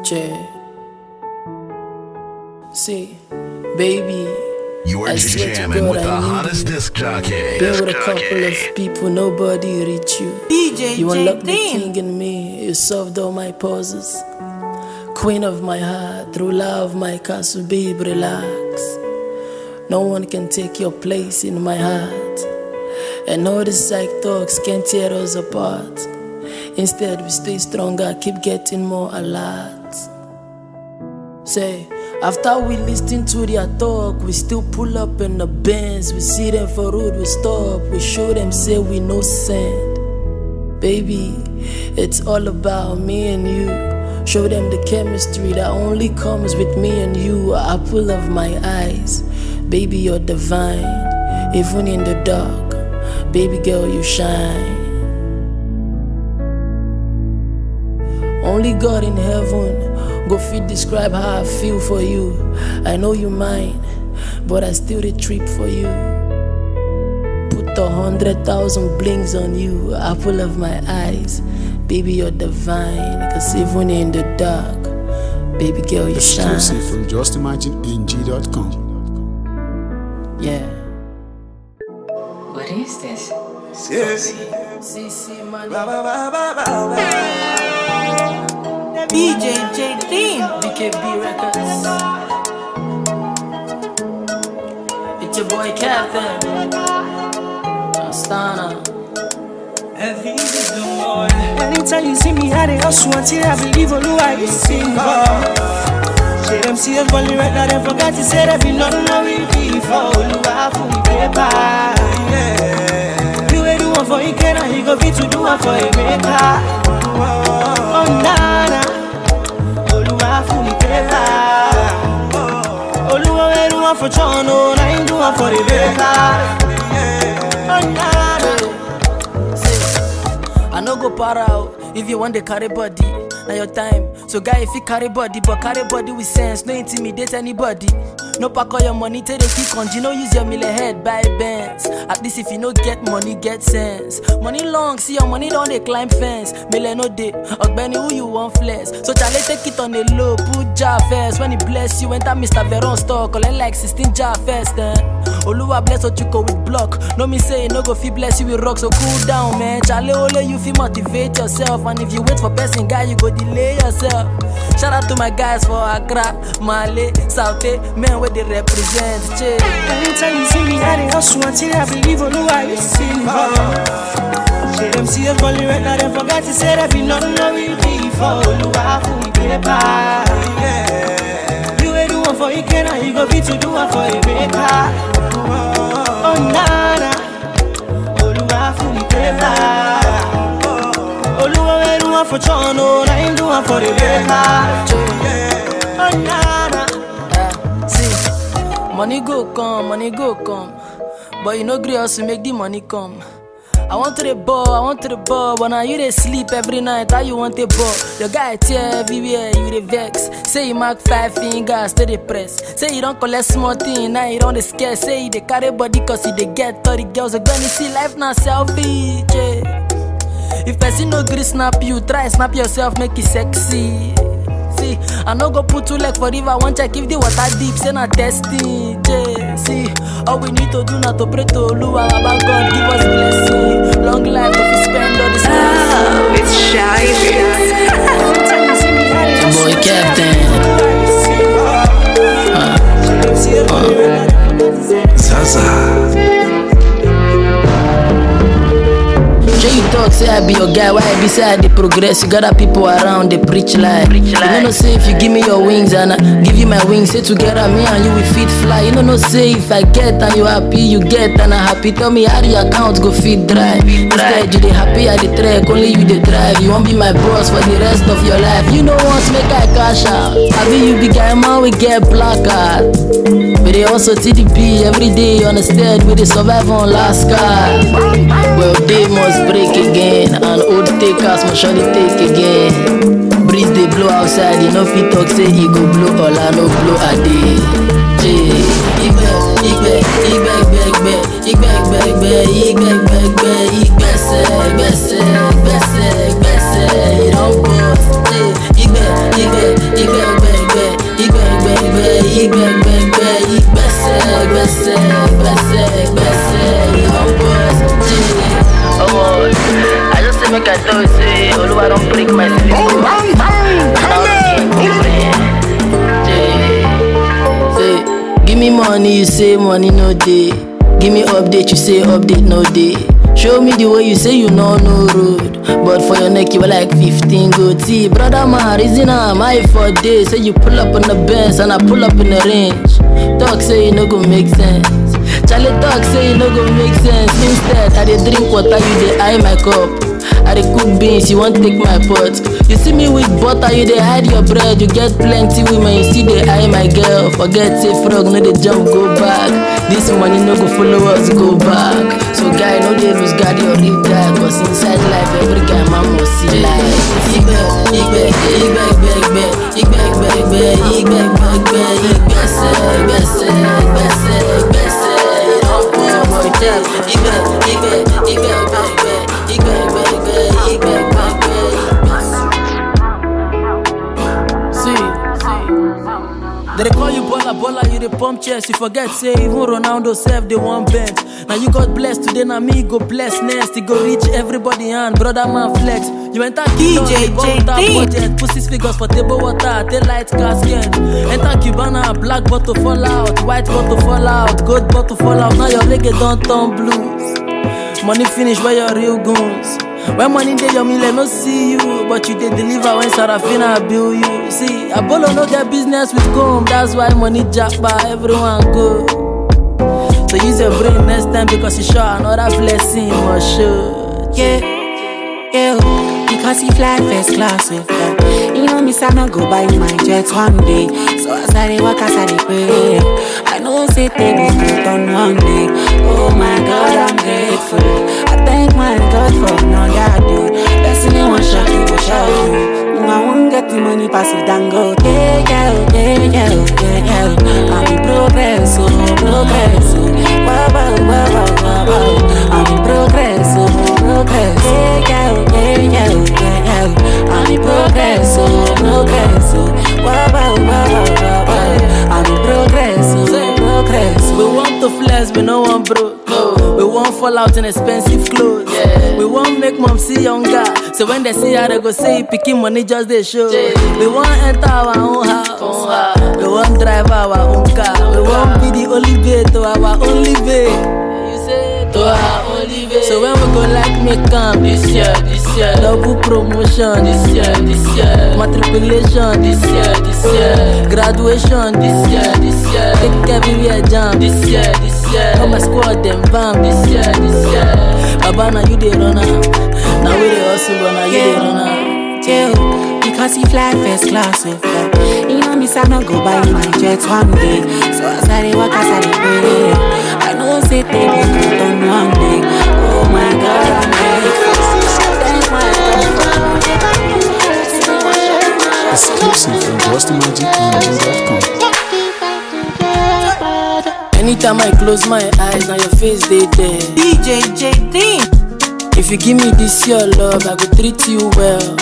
Che. See, baby, You are I swear to jamming God, with the I need hottest you. disc jockey. been with a couple of people, nobody reach you. DJ You unlock the J-Dean. king in me, you solved all my pauses. Queen of my heart, ruler of my castle, babe, relax. No one can take your place in my heart. And all the psych talks can tear us apart. Instead, we stay stronger, keep getting more alert. Say, after we listen to their talk, we still pull up in the Benz. We see them for road, we stop. We show them, say we no send. Baby, it's all about me and you. Show them the chemistry that only comes with me and you. Apple of my eyes, baby, you're divine. Even in the dark, baby girl, you shine. Only God in heaven go fit describe how I feel for you. I know you mine, but I still the trip for you. Put a hundred thousand blings on you, apple of my eyes. Baby, you're divine, cause even in the dark, baby girl, you shine. Exclusive from justimagineng.com. Yeah. What is this? CC money, DJ J-Dean. BKB Records. It's your boy Captain. Astana. Anytime you see me, I dey hustle until I believe Oluwa is involved. Say them see us balling right now, they forgot to say that we not know we before Oluwa for the paper. You ain't do one for Ikena, he go fit to do one for Emeka. Oh nana, Oluwa for the paper. Oluwa ain't do one for John, oh, I ain't do one for the paper. Oh nana. I no go para out if you want the carry body. Now your time. So guy, if you carry body, but carry body with sense, no intimidate anybody. No pack all your money, take the kick on. You no use your miller head, buy bands. At least if you no get money, get sense. Money long, see your money down they climb fence. Miller no day, Ogbeni who you want flex. So Charlie take it on the low, put jar first. When he bless you, enter Mr. Veron store, collect like 16 jar first. Then Oluwa bless what you go with block. No me say no go fit bless you with rock, so cool down, man. Charlie only you feel motivate yourself, and if you wait for person guy, you go delay yourself. Shout out to my guys for Accra, Male, Saute, men where they represent. Che. Anytime you see me, I dey hustle until I believe Oluwa is involved. Say them see us balling right now, they forgot to say that we not know we before Oluwa for the paper. You ain't do one for Ikena, you go fit to do one for Emeka. Oh nana, Oluwa for the paper. Oluwa ain't do one for John, oh, I ain't do one for the paper. Oh nana. Yeah, see, money go come, money go come. But you no gree us to make the money come. I want to the ball, I want to the ball, but now you dey sleep every night. How you want the ball? Your guy tear everywhere, you dey vex. Say you mark five fingers, to the press. Say you don't collect small thing, now you don't dey scare. Say you dey carry body cause you dey get 30 girls. You're gonna see life now selfie. Yeah. If person no gree snap you, try snap yourself, make it sexy. See, I no go put two leg for river, one check if the water deep, say na testing. Yeah, see, all we need to do na to pray to Oluwa, Baba God give us blessing. Long life, if we spend all this time. Oh, it's shy Your boy Captain. Sure you talk, say I be your guy, why I be say I dey progress? You got other people around, they preach like. You know no say if you give me your wings and I give you my wings, say together me and you we fit fly. You know no say if I get and you happy, you get and I happy. Tell me how the account go fit drive. Instead you dey happy at the track, only you dey drive. You won't be my boss for the rest of your life. You know once make I cash out. I be you be guy man we get black card. We dey also TDP every day on the stead, we dey survive on last card. Well, day must break again, and old takers must surely take again. Breeze dey blow outside, you know fit talk say e go blow all I no blow a day. Jay, igbe, igbe, igbe, igbe, igbe, igbe, igbe, igbe, igbe, igbe, igbese, igbese, igbese, igbese, e don burst. Jay, igbe, igbe, igbẹgbẹgbẹ igbẹsẹ gbẹsẹ gbẹsẹ gbẹsẹ ìhọmbọs jẹ. ọmọ i just say make i tell you say olúwa don break my spirit. Bang, bang, Say, give me money, you say money no day. Give me update, you say update no day. Show me the way you say you know no road. But for your neck, you were like 15 goatee. Brother man, reason I'm high for days. Say you pull up on the bench and I pull up in the range. Talk say you no go make sense. Charlie talk say you no go make sense. Instead, I dey drink water, you dey eye my cup. I dey cook beans, you wan take my pot. You see me with butter, you dey hide your bread. You get plenty women, you still dey eye my girl. Forget say frog no dey jump go back. This money no go follow us go back. So guy no dey lose guard your real guy, cause inside life every guy man must see life. Igbe, igbe, igbe, igbe, igbe, igbe, igbe, igbe, igbe, igbe, igbe, igbese, igbese, igbese, igbese. Ìrọ̀pọ̀ ìjẹ́ igbe, igbe, igbe, igbe, igbe, igbe, igbe, igbe, igbe, igbe, igbe. See, They dey call you baller, baller, you dey pump chest. You forget, say even Ronaldo self they want bend. Now you got blessed today, now me go bless next. It go reach everybody hand, brother man flex. You enter DJ Kingdom, they bought JD. out budget, put six figures for table water, tail light casket. Enter Cubana, black bottle fall out, white bottle fall out, gold bottle fall out. Now your reggae don't turn blues. Money finish where your real goons. When money dey your mille no see you, but you dey deliver when Sarafina bill you. See, Apollo no get business with comb, that's why money japa everyone go. So use your brain next time because you sure another blessing must show. Yeah, yeah, because he fly first class with that. You know me, son, I go buy my jet one day. So as I dey walk, as I dey pray, I know say tables go turn one day. Oh my God, I'm grateful. I thank my God for another day. Blessing in one shot, you go shout you. Mm, I won't get the money, pass it and go. Yeah, yeah, yeah, yeah, yeah, yeah. I'm in progress, oh, progress, oh. Wow, wow, wow, wow, wow, wow. I'm in progress, oh, progress. Yeah, yeah, yeah, yeah, yeah, yeah. I'm in progress, oh, progress, oh. Wow, wow, wow, wow, wow, wow. I'm in progress, oh, progress. We want to flex, we no want broke. We want fall out in expensive clothes. We want make mom see younger. So when they see her, they go say picking money just they show. We want enter our own house. We want drive our own car. We want be the only babe to our only babe. You say to our only babe. So when we go like make am this year, this year. Double promotion this year, this year. Matriculation this year, this year. Graduation this year, this year. Take everywhere jam this year, this year. All my squad them bam this year, this year. Baba now you dey run am. Now we dey hustle, but now you dey run am. Yeah, because he fly first class with that. You know me, son, I go buy my jet one day. So as I dey walk, as I dey pray, I know say tables go turn one day. Oh my God, I'm grateful. Thank my God for another day. Blessing in one shot, you go shout. Exclusive from JustMagicNG.com. Anytime I close my eyes, now your face dey there. DJ JD. If you give me this your love, I go treat you well.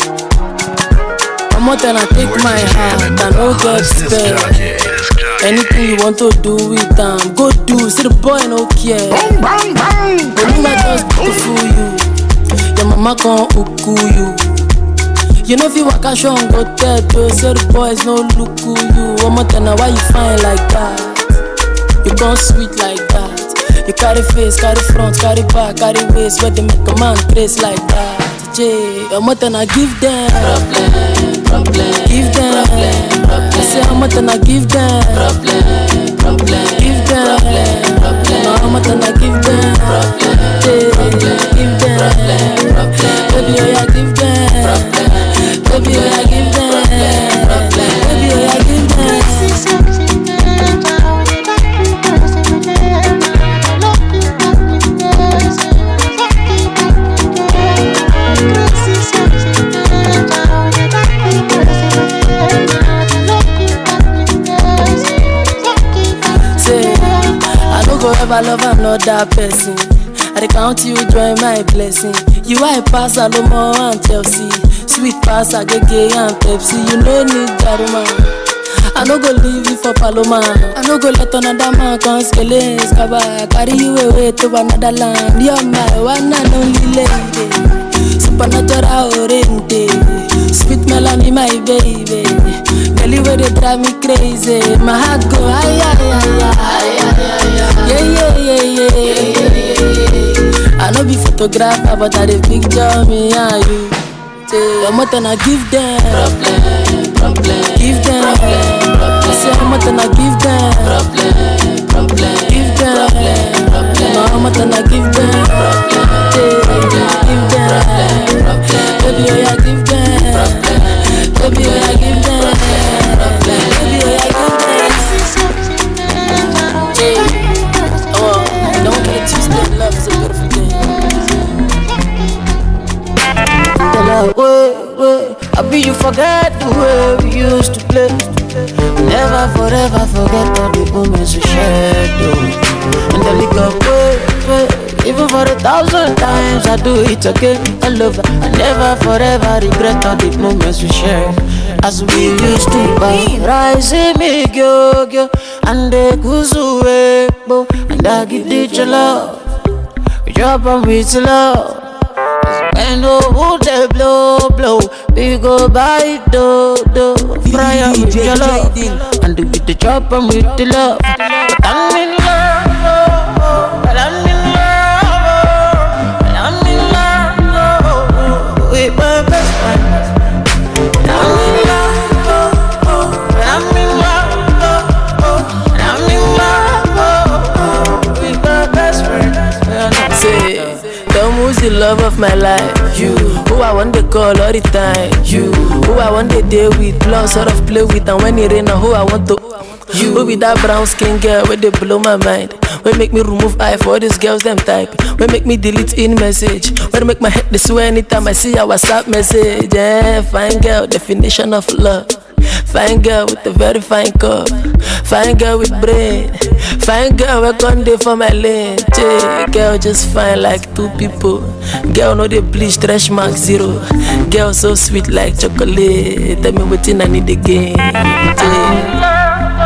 I'm than I take my hand, I no get spell. Anything you want to do with them, go do. See the boy no care. Bang, bang, Only my just to fool you. Your mama can uku you. You know if you walk a show and go tell you, say the boys no look who you. One more time, now why you fine like that? You gone sweet like that. You carry face, carry front, carry back, carry waist, where they make a man grace like that. J, your mother I give them problem, problem, give them problem, problem. I say how much I give them problem, problem, give them problem, problem. No, how much I give them problem, J, give them problem, problem. Baby, oh yeah, give them problem, baby, oh yeah, give them problem, baby, oh yeah, give them. Say, I no go ever love another person. I dey count you join my blessing. You I pass Alomo and Chelsea, sweet pass Agege and Pepsi. You no need Jaruma. I no go leave you for Paloma. I no go let another man come skele skaba. Carry you away to another land. You're my one and only lady. Supernatural oriente. Sweet melody, my baby. Girl, where they drive me crazy. My heart go ay ay ay ay ay ay. Yeah yeah yeah yeah. I no be photographer, but I dey picture me and you. Say, your mother na give them problem, problem, give them problem, problem. I say, your mother na give them problem, problem, give them problem, problem. My mother na give them problem, yeah, give them problem, baby, oh yeah, give them problem, baby, oh yeah, give them problem, baby, oh yeah, give them. Yeah. Oh, don't get it twisted, love is a beautiful thing. Tell her, wait, wait. I be you forget the way we used to play. Never forever forget all the moments we shared, though. And then we go, wait, wait. Even for a thousand times, I do it again. I love her. I never forever regret all the moments we shared. As we used to buy Rising me, yo, yo. And the kuzu, bo. And I give it your love. We drop and with love. And oh, who they blow, blow We go buy do, do Fry up with your love And do with the chop and with the love But I'm in love, oh, oh, but I'm in love, oh, but I'm in love, oh, oh, With my best friend But I'm in love, oh, oh, but I'm in love, oh, oh, but I'm in love, oh, oh, With my best friend Say Tell me who's the love of my life. You, who I want to call all the time. You, who I want to deal with, plus sort of play with, and when it rain, who I want to. You, who be that brown skin girl where they blow my mind. Where make me remove eye for all these girls them type. Where make me delete in message. Where make my head they swear anytime I see a WhatsApp message. Yeah, fine girl, definition of love. Fine girl with a very fine cup. Fine girl with brain. Fine girl, we come day for my lane. J girl just fine like two people. Girl no they bleach, stretch mark zero. Girl so sweet like chocolate. Tell me what I need again. J.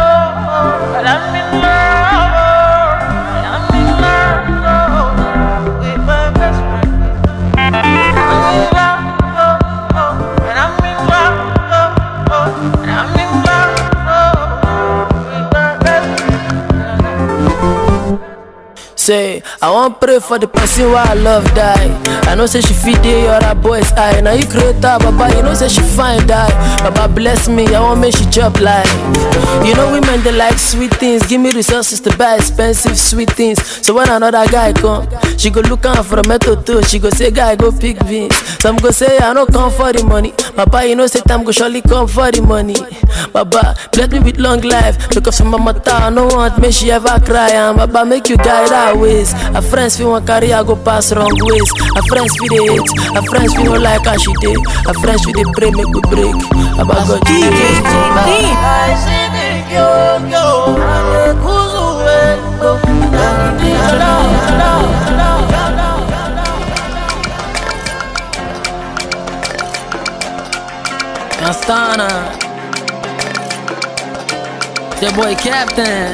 Say, I want pray for the person why I love die. I know say she feed the other boys eye. Now you create her, Baba, you know say she fine die. Baba bless me, I want make she chop life. You know women they like sweet things. Give me resources to buy expensive sweet things. So when another guy come, she go look out for a metal too. She go say, guy go pick beans. Some go say I no come for the money. Baba, you know say time go surely come for the money. Baba, bless me with long life. Because from my mother, I no want make she ever cry. And Baba make you guide her ways. Her friends feel one carry I go pass wrong ways. Her friends feel they hate. Her friends feel no like how she did. Her friends feel they pray make we break. Baba God DJ Astana, the boy captain.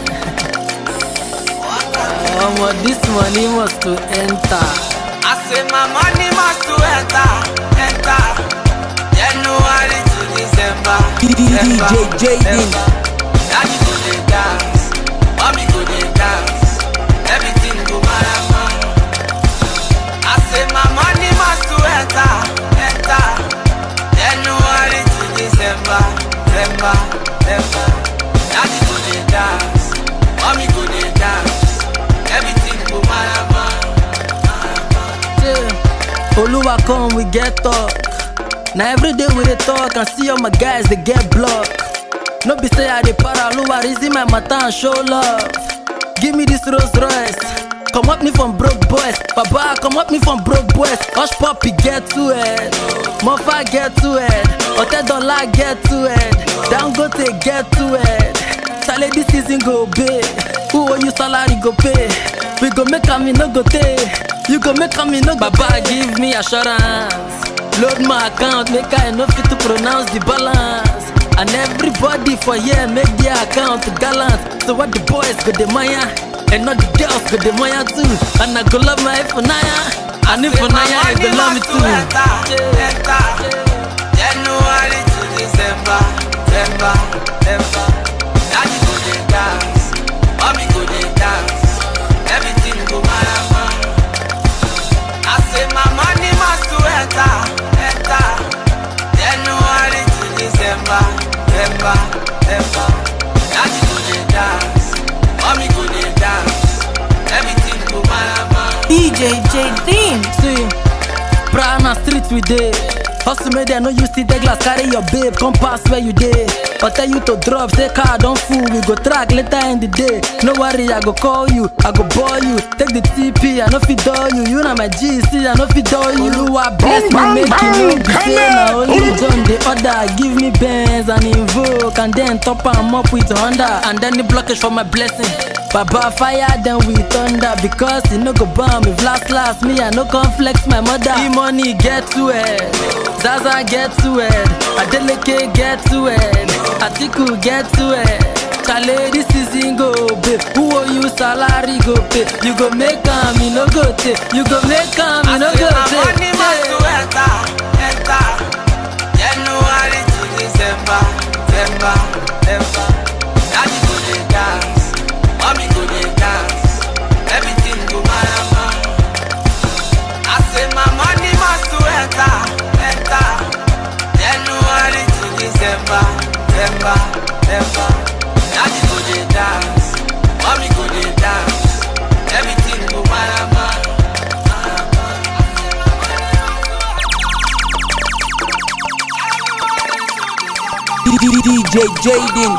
Oh, but this money must to enter. I say my money must to enter, enter. January to December. DJ Jaden. Daddy go dey dance, mommy go dey dance, everything go marama. I say my money must to enter, enter. January to December, December, December. Daddy go dey dance, mommy go dey dance, everything go marama. Yeah. Oluwa come, we get talk. Now every day we dey talk and see all my guys they get blocked. No be say I dey para Oluwa reason my matter and show love. Give me this Rolls Royce. Come up me from broke boys, Baba. Come up me from broke boys. Hush puppy get to it, Mofa get to it, Hotel Dollar get to it, Dangote get to it. Sale this season go big. Who owe you salary go pay? We go make am, e no go pay. You go make am, e no go Baba give me assurance. Load my account, make I no fit to pronounce the balance. And everybody for here make their account gallant. So what the boys go the Maya, and not the girls go the Maya too. And I go love my Ifunaya. And Ifunaya, I go love me too. enter. January to December, December, December. Daddy go dey dance, mommy go dey dance, everything go marama. I say my money must to enter, enter. January to December, December, December. Daddy go dey dance, mommy go dey dance, everything go marama. DJ J-Team. See, Prana street we dey. Hustle make them no use the glass, carry your babe, come pass where you dey. Or tell you to drop, say car don't fool, we go track later in the day. No worry, I go call you, I go ball you. Take the TP, I no fit dull you. You na my GC, I no fit dull you. Oluwa bless me, make you know the say na only John the order. Give me Benz and invoke, and then top am up with Honda, and then the blockage for my blessing. Baba fire then we thunder because e no go bomb if last last me I no come flex my mother. E money get to it, Zaza get to it, Adeleke get to it, Atiku get to it. Chale this season go pay, who owe you salary go pay. You go make am, you no go take. You go make am, you no go I say my money must to take. enter, enter. January to December, December, December. Daddy go dey dance, mommy go dey dance, everything go marama. I say my money must to enter, enter. January to December, December, December. Daddy go dey dance, mommy go dey dance, everything go marama. DJ Jaden.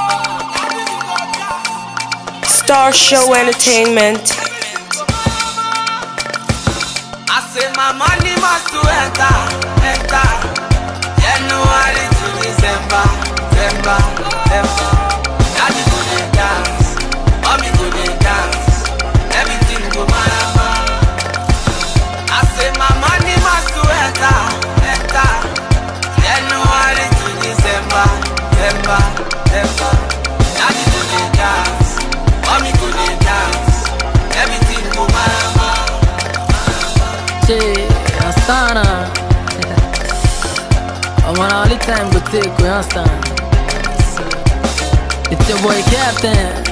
Star Show Entertainment. I say my money must to enter, enter. January to December, December, December. Daddy go dey dance, mommy go dey dance, everything go marama. I say my money must to enter, enter. January to December, December, December. Daddy go dey dance, mommy go dey dance, everything go marama. Che, Astana. I'm on all the time go take, you understand? So, it's your boy Captain.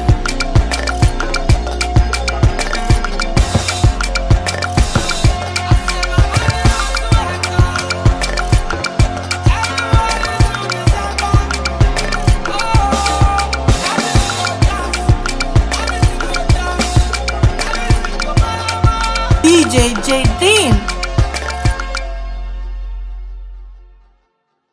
DJ J-Team.